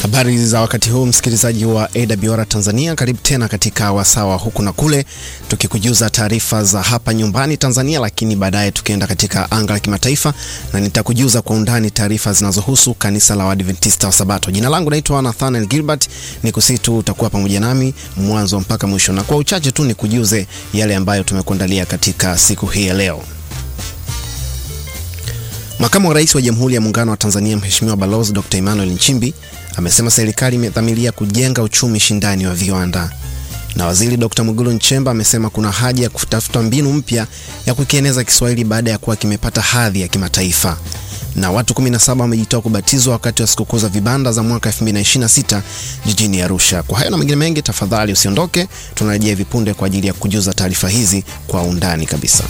Habari za wakati huu msikilizaji wa AWR Tanzania, karibu tena katika wasawa huku na kule, tukikujuza taarifa za hapa nyumbani Tanzania, lakini baadaye tukienda katika anga la kimataifa na nitakujuza kwa undani taarifa zinazohusu kanisa la Waadventista wa Sabato. Jina langu naitwa Nathaniel Gilbert, ni kusitu utakuwa pamoja nami mwanzo mpaka mwisho, na kwa uchache tu nikujuze yale ambayo tumekuandalia katika siku hii ya leo. Makamu wa Rais wa Jamhuri ya Muungano wa Tanzania Mheshimiwa Balozi Dr. Emmanuel Nchimbi amesema serikali imedhamiria kujenga uchumi shindani wa viwanda. Na Waziri Dr. Mwigulu Nchemba amesema kuna haja ya kutafuta mbinu mpya ya kukieneza Kiswahili baada ya kuwa kimepata hadhi ya kimataifa. Na watu 17 wamejitoa kubatizwa wakati wa sikukuu za vibanda za mwaka 2026 jijini Arusha. Kwa hayo na mengine mengi, tafadhali usiondoke, tunarejea hivi punde kwa ajili ya kujuza taarifa hizi kwa undani kabisa.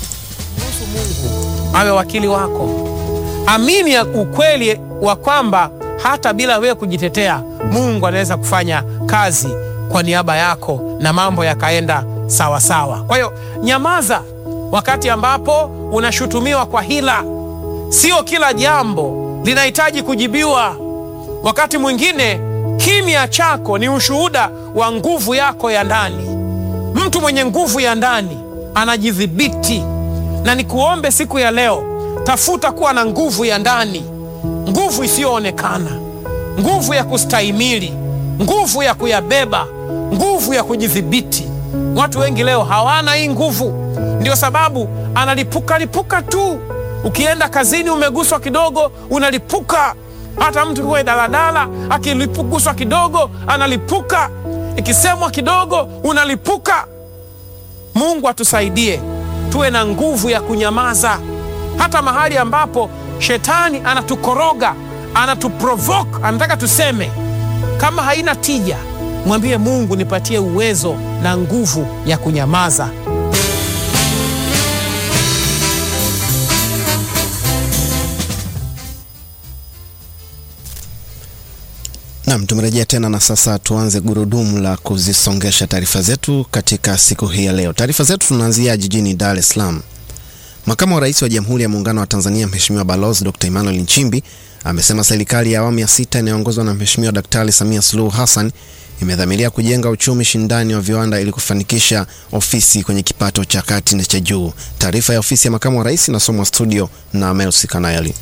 awe wakili wako. Amini ya ukweli wa kwamba hata bila wewe kujitetea, Mungu anaweza kufanya kazi kwa niaba yako na mambo yakaenda sawa sawa. Kwa hiyo nyamaza wakati ambapo unashutumiwa kwa hila. Sio kila jambo linahitaji kujibiwa. Wakati mwingine kimya chako ni ushuhuda wa nguvu yako ya ndani. Mtu mwenye nguvu ya ndani anajidhibiti na nikuombe siku ya leo, tafuta kuwa na nguvu ya ndani, nguvu isiyoonekana, nguvu ya kustahimili, nguvu ya kuyabeba, nguvu ya kujidhibiti. Watu wengi leo hawana hii nguvu, ndio sababu analipuka lipuka tu. Ukienda kazini umeguswa kidogo, unalipuka. Hata mtu kuwe daladala akilipuguswa kidogo analipuka, ikisemwa kidogo unalipuka. Mungu atusaidie tuwe na nguvu ya kunyamaza, hata mahali ambapo shetani anatukoroga, anatuprovoke, anataka tuseme. Kama haina tija, mwambie Mungu, nipatie uwezo na nguvu ya kunyamaza. Naam, tumerejea tena na sasa tuanze gurudumu la kuzisongesha taarifa zetu katika siku hii ya leo. Taarifa zetu tunaanzia jijini Dar es Salaam. Makamu wa Rais wa Jamhuri ya Muungano wa Tanzania Mheshimiwa Balozi Dr. Emmanuel Nchimbi amesema serikali ya awamu ya sita inayoongozwa na Mheshimiwa Daktari Samia Suluhu Hassan imedhamiria kujenga uchumi shindani wa viwanda ili kufanikisha ofisi kwenye kipato cha kati na cha juu. Taarifa ya ofisi ya makamu wa rais inasomwa studio na Melsi Kanayali.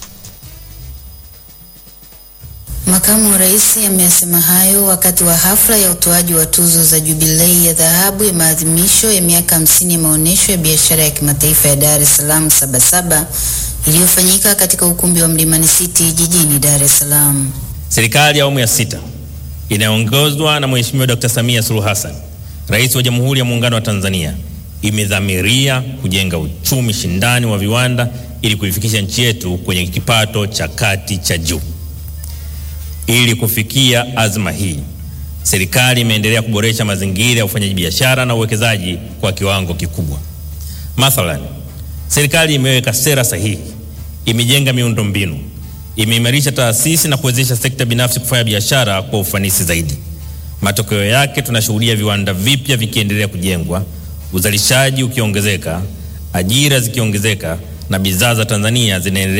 Makamu wa rais ameyasema hayo wakati wa hafla ya utoaji wa tuzo za jubilei ya dhahabu ya maadhimisho ya miaka hamsini ya maonyesho ya biashara ya kimataifa ya Dar es Salaam Sabasaba iliyofanyika katika ukumbi wa Mlimani City jijini Dar es Salaam. Serikali ya awamu ya sita inayoongozwa na Mheshimiwa Dr. Samia Suluhu Hassan, Rais wa Jamhuri ya Muungano wa Tanzania, imedhamiria kujenga uchumi shindani wa viwanda ili kuifikisha nchi yetu kwenye kipato cha kati cha juu. Ili kufikia azma hii, serikali imeendelea kuboresha mazingira ya ufanyaji biashara na uwekezaji kwa kiwango kikubwa. Mathalan, serikali imeweka sera sahihi, imejenga miundo mbinu, imeimarisha taasisi na kuwezesha sekta binafsi kufanya biashara kwa ufanisi zaidi. Matokeo yake, tunashuhudia viwanda vipya vikiendelea kujengwa, uzalishaji ukiongezeka, ajira zikiongezeka na bidhaa za Tanzania zinaendelea